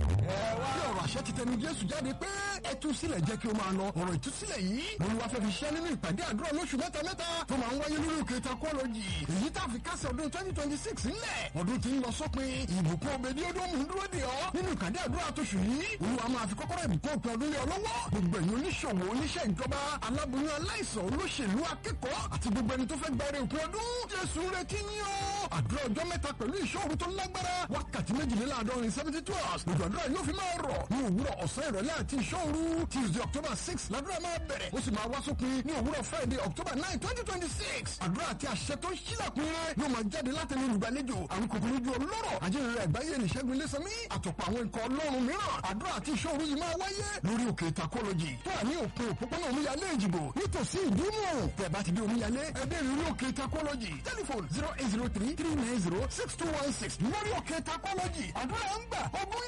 bí ọ̀rọ̀ àṣẹ ti tẹnu jésù jáde pé ẹ tú sílẹ̀ jẹ́ kí o máa lọ ọ̀rọ̀ ìtúsílẹ̀ yìí olúwa fẹ́ fi ṣẹ́ nínú ìpàdé àdúrà lóṣù mẹ́ta mẹ́ta tó máa ń wáyé lórí òkè takọ́lọ́jì èyí tá a fi kásẹ̀ ọdún twenty twenty six ńlẹ̀ ọdún tí ń lọ sópin ìbùkún òbèdí ọdún mú dúró dè ọ́ nínú ìpàdé àdúrà tóṣù yìí olúwa máa fi kọ́kọ́rọ́ ìbùkún òpin ọdún lé ọ lọ́wọ́ gbogbo ẹ̀yin oníṣòwò oníṣẹ́ ìjọba aláboyún aláìsàn olóṣèlú akẹ́kọ̀ọ́ àti gbogbo ẹni tó fẹ́ gbẹrẹ òpin ọdún jésù retí ní ọ́ àdúrà ọjọ́ mẹ́ta pẹ̀lú ìṣòro tó lágbára wákàtí méjìléláàádọ́rin seventy two hours lójú àdúrà yóò fi máa rọ̀ ní òwúrọ̀ ọ̀sán ìrọ̀lẹ́ àti ìṣòro tuesday october six làdúrà máa bẹ̀rẹ̀ ó sì máa wá sópin ní òwúrọ̀ friday october nine twenty twenty six àdúrà àti àṣẹ tó ń ṣílẹ̀kùn rẹ̀ yóò máa jáde láti ní olùgbàlejò àwọn kòkòrò ojú ọlọ́rọ̀ ajínrere àgbáyé nìṣẹ́gun ilésanmí àtọ̀pọ̀ àwọn nǹkan ọlọ́run mìíràn àdúrà àti ìṣòro yìí máa wáyé lórí òkè takọ́lọ́jì tó wà ní òpin òpópónà omíyalé ìjìbò nítòsí ìdúmọ̀ tẹ̀ bá ti dé omíyalé ẹgbẹ́ ìrírí òkè takọ́lọ́jì tẹlifon zero eight zero three three nine zero six two one six lórí òkè takọ́lọ́jì àdúrà ń gbà ogún